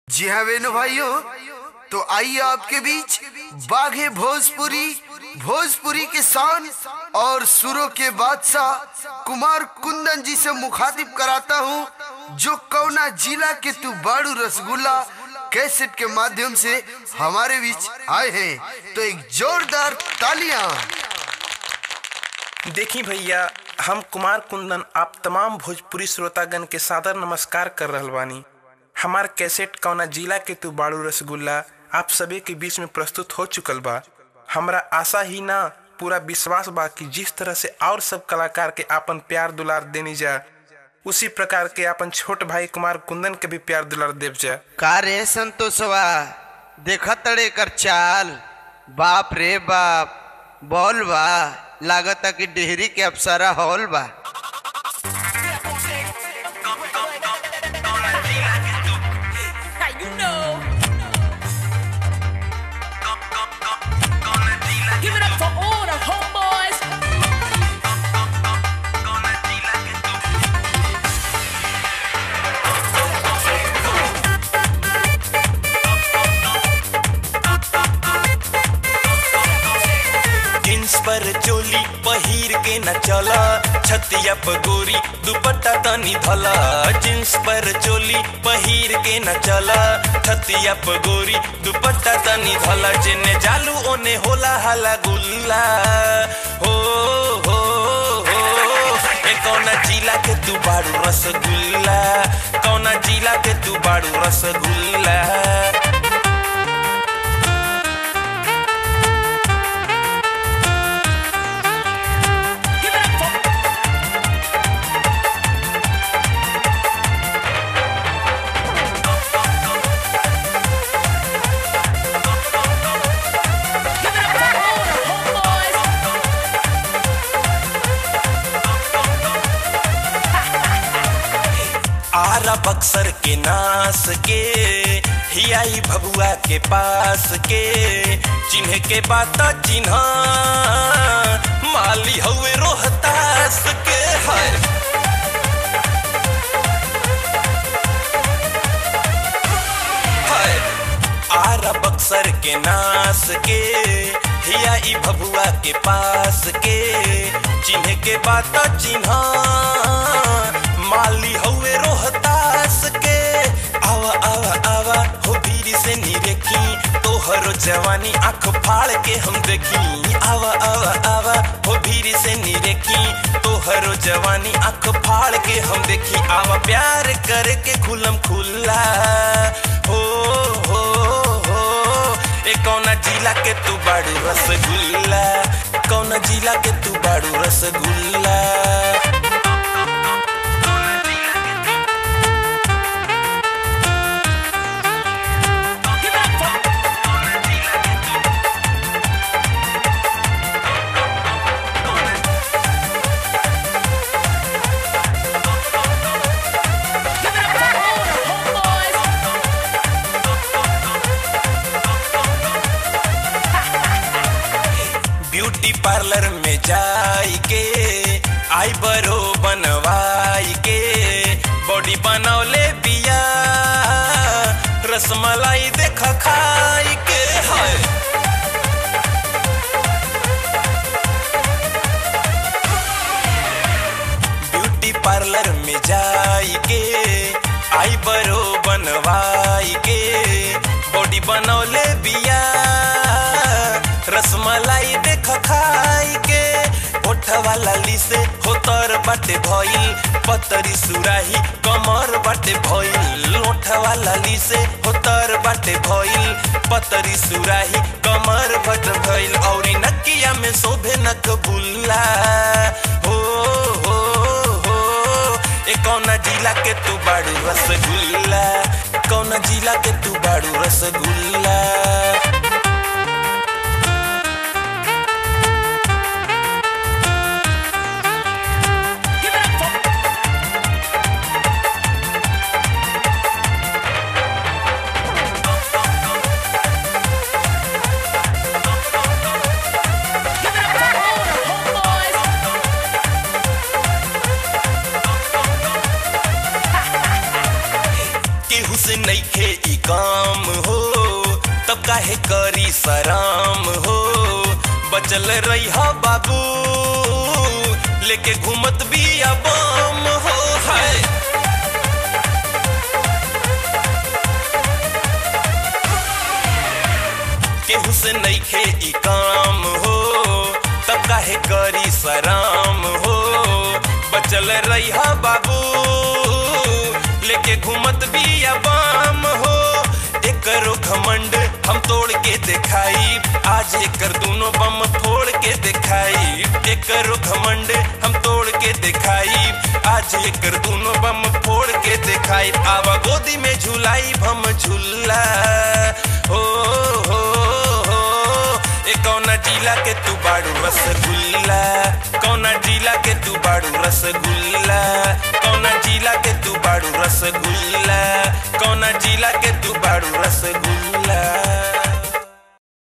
जी हाँ वेनु भाइयों तो आइए आपके बीच बाघे भोजपुरी भोजपुरी के शान और सुरों के बादशाह कुमार कुंदन जी से मुखातिब कराता हूँ जो कौना जिला के तू बाड़ू रसगुल्ला कैसेट के माध्यम से हमारे बीच आए हैं तो एक जोरदार तालियां देखी भैया हम कुमार कुंदन आप तमाम भोजपुरी श्रोतागण के सादर नमस्कार कर रहल बानी हमार कैसेट कौना जिला के तू बाड़ू रसगुल्ला आप सभी के बीच में प्रस्तुत हो चुकल बा हमरा आशा ही ना पूरा विश्वास बा कि जिस तरह से और सब कलाकार के आपन प्यार दुलार देनी जा उसी प्रकार के अपन छोट भाई कुमार कुंदन के भी प्यार दुलार देव जा का रे संतोषवा देखा तड़े कर चाल बाप रे बाप बोल बा लागता कि डेहरी के अप्सरा हॉल बा How you know? Give it up for all the homeboys. Jeans पर चोली पहिर के न चला छतिया पगोरी दुपट्टा तनी धला जींस पर चोली पहिर के न चला छतिया पगोरी दुपट्टा तनी धला जेने जालू ओने होला हला गुल्ला हो हो हो ए कौना जिला के तू बाड़ू रसगुल्ला कौना जिला के तू बाड़ू rasgulla Give it up for Give it up for all the homeboys. Ara Buxar के नास के हियाई भगुआ के पास के चिन्ह के बात चिन्ह माली हवे रोहतास के हर हर आरा बक्सर के नास के हिया ई भभुआ के पास के चिन्ह के बात चिन्ह माली हवे रोहतास के आवा आवा आवा हो भीरी से निरेखी तोहरो जवानी आंख फाड़ के हम देखी आवा आवा आवा हो भीरी से निरेखी तोहरो जवानी आंख फाड़ के हम देखी आवा प्यार करके खुलम खुल्ला हो हो हो ए कौना जिला के तू बाड़ू रसगुल्ला कौना जिला के तू बाड़ू rasgulla Give it up for Give it up for all the homeboys. Beauty parlour में जाई के आई बरो बनवाई के बॉडी बनौले बिया रसमलाई देख खाई के है ब्यूटी पार्लर में जाई के आई बरो बनवाई के बॉडी बनौले बिया रसमलाई देख खाई के ओठवा लाली से होतर बाटे भइल पतरी सुराही कमर बाटे भइल ओठवा लाली से होतर बाटे भइल पतरी सुराही कमर बट भइल औरी नकिया में शोभे नक बुल्ला हो हो हो ए कौना जिला के तू बाड़ू रसगुल्ला कौना जिला के तू बाड़ू rasgulla Give it up for Give it up for all the homeboys. केहू से नइखे ई काम काहे करी सराम हो बचल रही हो बाबू लेके घूमत भी बम हो है केहू से नईखे ई काम हो तब काहे करी सराम हो बचल रही हा बाबू लेके घूमत भी बाम हो एकरो घमंड हम तोड़ के दिखाई आज एकर दोनों बम फोड़ के दिखाई एकरो घमंड हम तोड़ के दिखाई आज एकर दोनों बम फोड़ के दिखाई आवा गोदी में झुलाई हम झूला हो हो हो ए कौना जिला के तू बाड़ू रसगुल्ला कौना जिला के तू बाड़ू रसगुल्ला कौना जिला के तू बाड़ू रसगुल्ला कौना जिला के तू बाड़ू रसगुल्ला